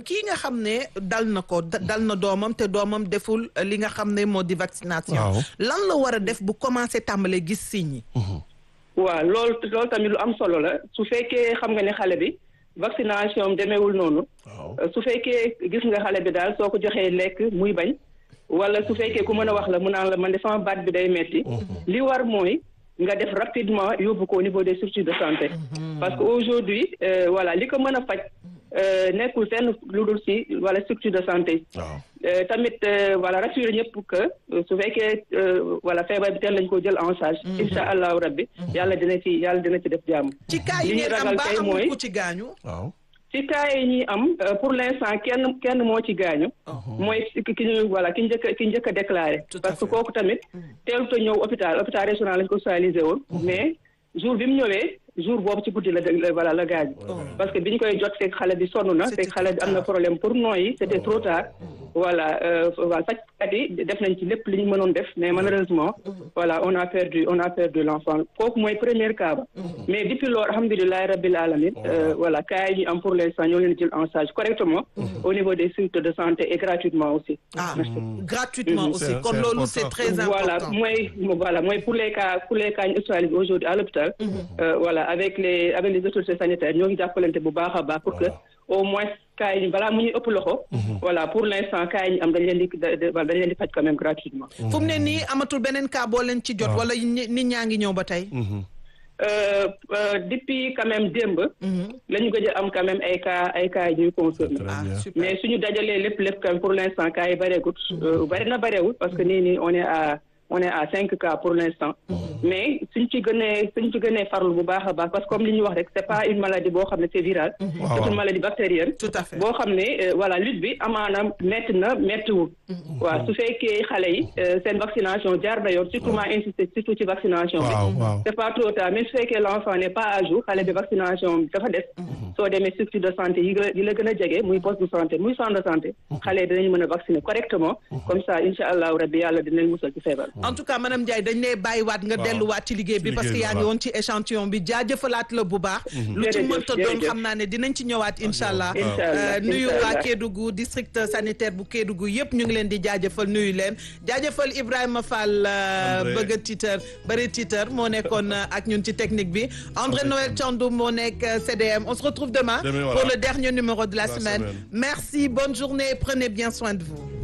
kii nga xam ne dal na ko dal na doomam te doomam deful li nga xam ne moo di vaccination lan la war a def bu commencé tàmbalee gis signes yi waaw loolu loolu tamit lu am solo la su fekkee xam nga ne xale bi vaccination demeewul noonu su fekkee gis nga xale bi daal soo ko joxee lekk muy bañ wala su fekkee ku mën a wax la mu naan la man de sama baat bi day metti li war mooy nga def rapidement yóbbu ko au niveau des structures de santé parce que aujourd'hui voilà li ko mën a faj nekkul fenn lu dul si wala structure de santé tamit voilà rassurer ñëpp que su fekkee voilà feebar bi teel lañ ko jël en charge insha allahu rabbi yàlla dina ci yàlla dina ci def jàmm ci cas yi ngeen am ba amul ku ci gaañu ci cas yi ñuy am pour l'instant kenn kenn moo ci gaañu mooy ki ñu voilà ki njëkk ki njëkk a déclaré parce que kooku tamit teelut a ñëw hôpital hôpital régional lañ ko hospitalisé woon mais jour bi mu ñëwee jour boobu ci guddi la voilà la gaañu parce que bi ñu koy jot fekk xale bi sonn na fekk xale bi am na problème pour nooyi c'était trop tard voilà voilà fajkat yi def nañ ci lépp li ñu mënoon def mais malheureusement voilà on a perdu on a perdu l'enfant kooku mooy premier cas ba mais depuis loolu alhamdulilahi rabbil alamin voilà cas yi ñu am pour l'instant ñoo leen jël en charge correctement au niveau des structures de santé et gratuitement aussi ah gratuitement aussi kon loolu c'est très important voilà mooy voilà mooy pour les cas pour les cas ñu hospitalisés aujourd'hui à l'hôpital voilà avec les avec les autorités sanitaires ñoo ngi jàppalante bu baax a baax pour que au moins cas yi balaa mu ñuy ëpp loxo. voilà pour l'instant cas yi ñu am dañ leen di dañ leen di faj quand même gratuitement. fu mu ne nii amatul beneen cas boo leen ci jot. wala nit ñaa ngi ñëw ba tey. depuis quand même démb. la ñu gëj a am quand même ay cas ay cas yi ñuy confirmer. mais suñu dajalee lépp lépp quand même pour l'instant cas yi bareegut. bari na bareewul parce que nii nii on est à. on est à cinq cas pour l'instant mais suñ ci gënee suñ ci gënee farlu bu baax a baax parce que comme li ñuy wax rek c'est pas une maladie boo xam ne c'est virale c'est une maladie bactérienne tout à fait boo xam ne voilà lutte bi amaana metti na mettiwul waaw su fekkee xale yi seen vaccination jaar na yoon surtout maa insister surtout ci vaccination bi c'est pas trop tard mais su fekkee l'enfant n'est pas à jour xale bi vaccination bi dafa des soo demee structure de santé yi yi la gën a jege muy poste de santé muy centre de santé xale yi dinañ mën a vacciner correctement comme ça insha allahu rabbi yàlla dinañ musal ci feebar en tout cas madame Ndiaye dañ lay bàyyiwaat nga delluwaat ci liggéey bi parce que yaa ngi woon ci échantillon bi jaajëfalaat la bu baax lu ci mënta doon xam naa ne dinañ ci ñëwaat incha allah nuyu waa Kédougou district sanitaire bu Kédougou yëpp ñu ngi leen di jaajëfal nuyu leen jaajëfal Ibrahima Fall bëgg a tiitar bëri tiitar moo nekkoon ak ñun ci technique bi André Noël Thiandoum moo nekk CDM on se retrouve demain pour le dernier numéro de la semaine merci bonne journée prenez bien soin de vous